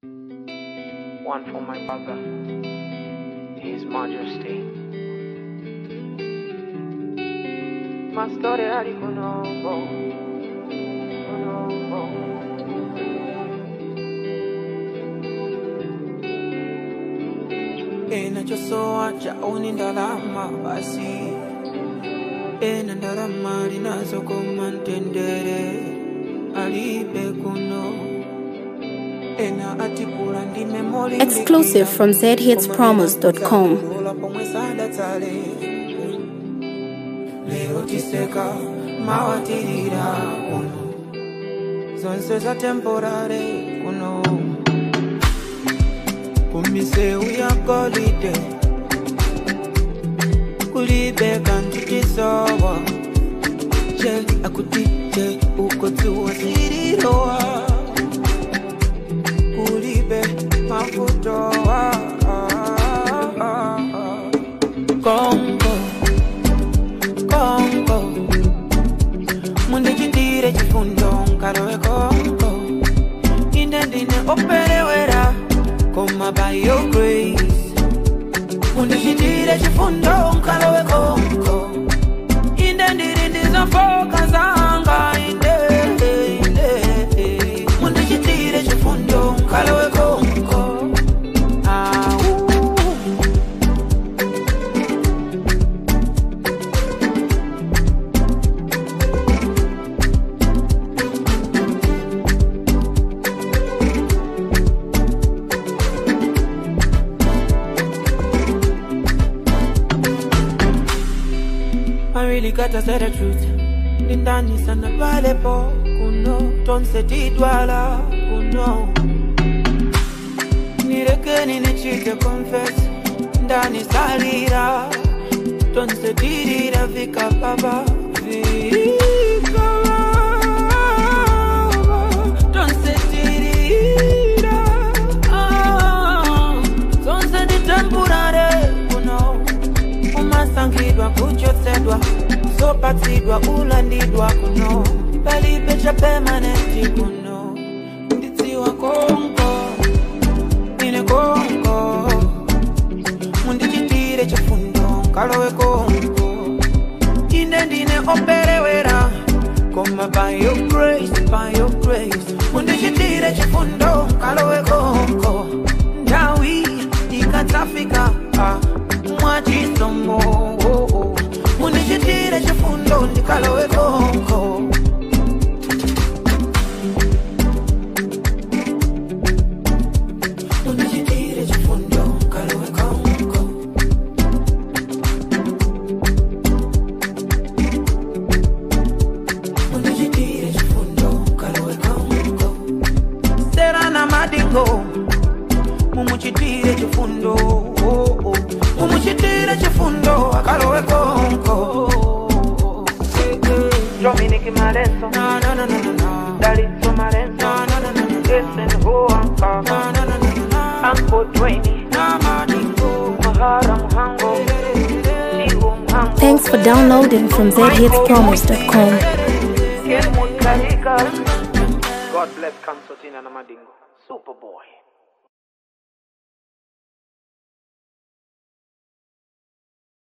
One for my brother, His Majesty. My story ali kunombo, kunombo. Ninachosoa chaoni ndalama basi, ena ndalama linazokoma ntendere alibe kuno ena atipula ndi memori Exclusive from zhitspromos.com. pomwe sadatsale lero tiseka mawatirira kuno zonse za temporare kuno kumiseu ya golide kulibe kantu tisowa je akuti je ukotsiwa zirirowa kulibe mafutowa kongo kongo mundichitire chifundo nkalowe kongo ine ndine operewera koma by your grace mundichitire chifundo nkalowe kongo inde ndiri ndizofoka zanga inde inde mundichitire chifundo nkalowe kongo au I really gotta say the truth. Ndani sana pale po kuno tonse tidwala kuno nirekeni nichite confess ndani salira tonse tirira vika baba vika baba tonse tirira ah, tonse ditempurare kuno umasangidwa kuchotsedwa zopatsidwa ulandidwa kuno palibe cha pemanenti kuno ndidziwa konko ine konko mundichitire chifundo nkalowe konko ine ndine operewera koma by your grace by your grace mundichitire chifundo nkalowe konko ndawi ikatafika ah, mwachisomo oh, oh. mundichitire chifundo ndikalowe konko mundichitire chifundo nkalowe konko mundichitire chifundo nkalowe konko serana madingo mumuchitire chifundo oh, oh. mumuchitire chifundo akalowe konko Dominic Malenzo, na na na na na na Dalitso Malenzo, na na na na na Jason Huanka, na na na na na Uncle Dwayne, na madingo Mahara Muhango, Chihu Muhango, Thanks for downloading from zhitspromos.com. Kenwood Karika. God bless Kansotina na Madingo. Superboy.